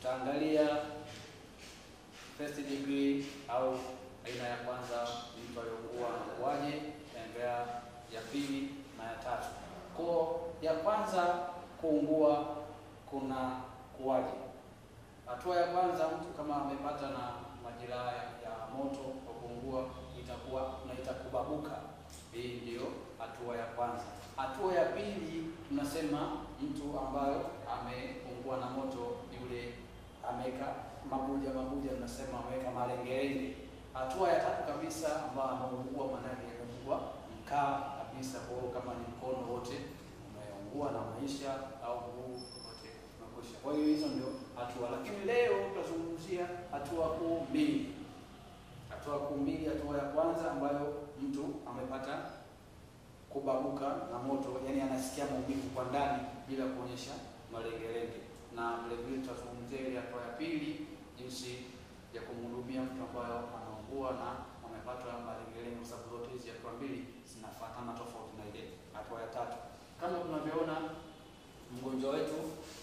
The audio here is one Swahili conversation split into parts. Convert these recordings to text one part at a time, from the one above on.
tutaangalia first degree au aina ya kwanza mtu aliyokuwa anakuwaje, tutaangalia ya pili na ya tatu. Kwa ya kwanza kuungua kuna kuwaje? Hatua ya kwanza mtu kama amepata na majeraha ya moto kwa kuungua itakuwa tunaita kubabuka. Hii ndio hatua ya kwanza. Hatua ya pili tunasema mtu ambayo ameungua na moto yule ameweka mabuja mabuja, tunasema ameweka malengelenge. Hatua ya tatu kabisa ambayo ameungua, maanake ameungua mkaa kabisa, kwa hiyo kama ni mkono wote umeungua na maisha au mguu wote umekwisha. Kwa hiyo hizo ndio hatua, lakini leo tutazungumzia hatua kuu mbili. Hatua kuu mbili, hatua ya kwanza ambayo mtu amepata kubabuka na moto, yani anasikia maumivu kwa ndani bila kuonyesha malengelenge, na vile vile tutazungumzia ile hatua ya pili, jinsi ya kumhudumia mtu ambayo anaungua na amepata malengelenge, kwa sababu zote hizi hatua mbili zinafuatana tofauti na ile hatua ya tatu. Kama tunavyoona mgonjwa wetu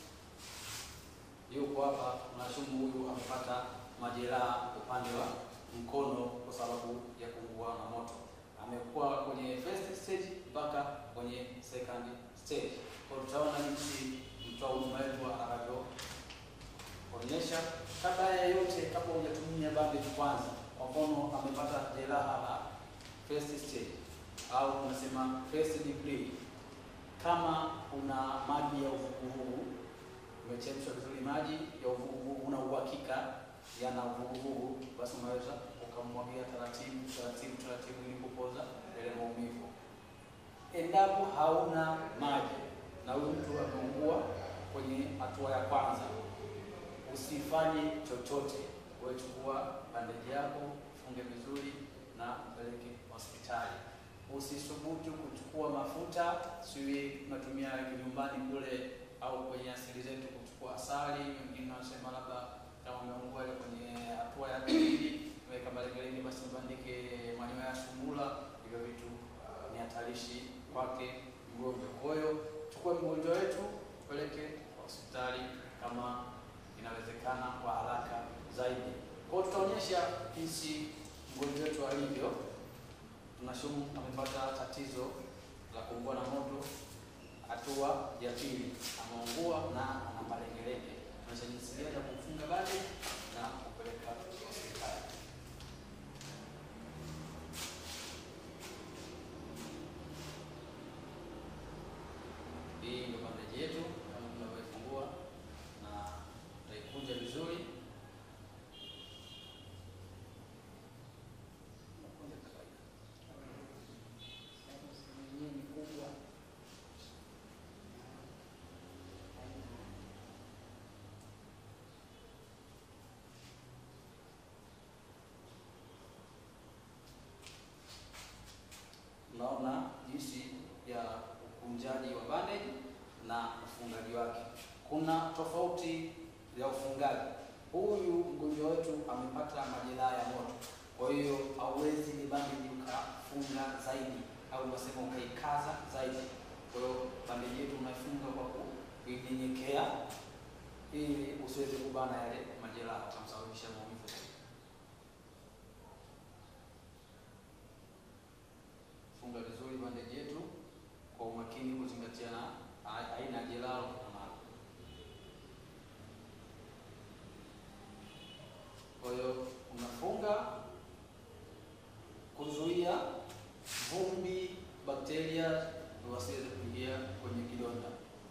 yuko hapa, tunashumu huyu amepata majeraha upande wa mkono kwa sababu ya kuungua na moto amekuwa kwenye first stage mpaka kwenye second stage. Kwa tutaona jinsi mtoa huduma wetu anavyoonyesha. Kabla ya yote, kabla hujatumia bandage kwanza, kwa mfano amepata jeraha la first stage au tunasema first degree, kama una maji ya uvuguvugu, umechemsha vizuri maji ya uvuguvugu, una uhakika yana uvuguvugu, basi unaweza ukamwagia taratibu taratibu taratibu ili kupoza yale maumivu. Endapo hauna maji na huyu mtu ameungua kwenye hatua ya kwanza, usifanye chochote. Wewe chukua bandeji yako, funge vizuri na mpeleke hospitali. Usisubutu kuchukua mafuta, siwi tunatumia nyumbani kule au kwenye asili zetu kuchukua asali. Wengine wanasema labda kama umeungua ile kwenye hatua ya pili weka malengelenge, basi mbandike manyoya ya sungura. Hivyo vitu ni hatarishi kwake mgonjwa. Kwa hiyo chukua mgonjwa wetu peleke hospitali kama inawezekana kwa haraka zaidi. Kwa hiyo tutaonyesha jinsi mgonjwa wetu alivyo. Tunashumu amepata tatizo la kuungua na moto, hatua ya pili, ameungua na ana malengelenge. Tunaonyesha jinsi gani ya kumfunga bale na kupeleka hospitali. Hii ndio bandeji yetu kama tunavyoifungua na tutaikunja vizuri. Nakunja kawaida. Yenyewe ni kubwa. Unaona jinsi ya ukunjaji wa bandage na ufungaji wake. Kuna tofauti ya ufungaji. Huyu mgonjwa wetu amepata majeraha ya moto, kwa hiyo hauwezi ni bandage ukafunga zaidi au unasema ukaikaza zaidi. Kwa hiyo bandage yetu unaifunga kwa kuinyenyekea, ili usiweze kubana yale majeraha, ukamsababisha maumivu zaidi. Funga vizuri bandeji yetu kwa umakini, kuzingatia na aina ya jeraha unalo. Kwa hiyo unafunga kuzuia vumbi, bakteria wasiweze kuingia kwenye kidonda.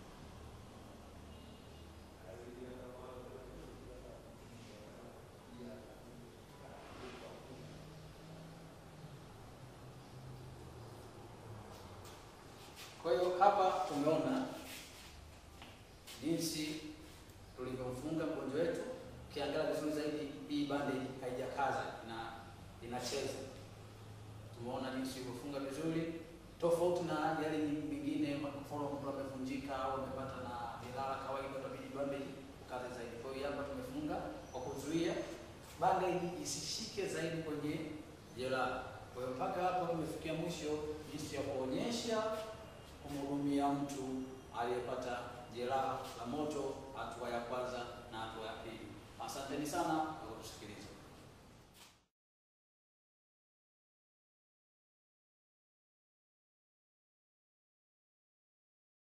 Kwa hiyo hapa tumeona jinsi tulivyomfunga mgonjwa wetu. Ukiangalia vizuri zaidi, hii bandage haijakaza, ina inacheza. Tumeona jinsi ilivyofunga vizuri, tofauti na yale mingine. Kwa mfano, mtu amevunjika au amepata na jeraha kawaida, utabidi bandage ukaze zaidi. Kwa hiyo hapa tumefunga kwa kuzuia bandage isishike zaidi kwenye jeraha. Kwa hiyo mpaka hapo tumefikia mwisho jinsi ya kuonyesha kumhudumia mtu aliyepata jeraha la moto hatua ya kwanza na hatua ya pili. Asanteni sana kwa kutusikiliza.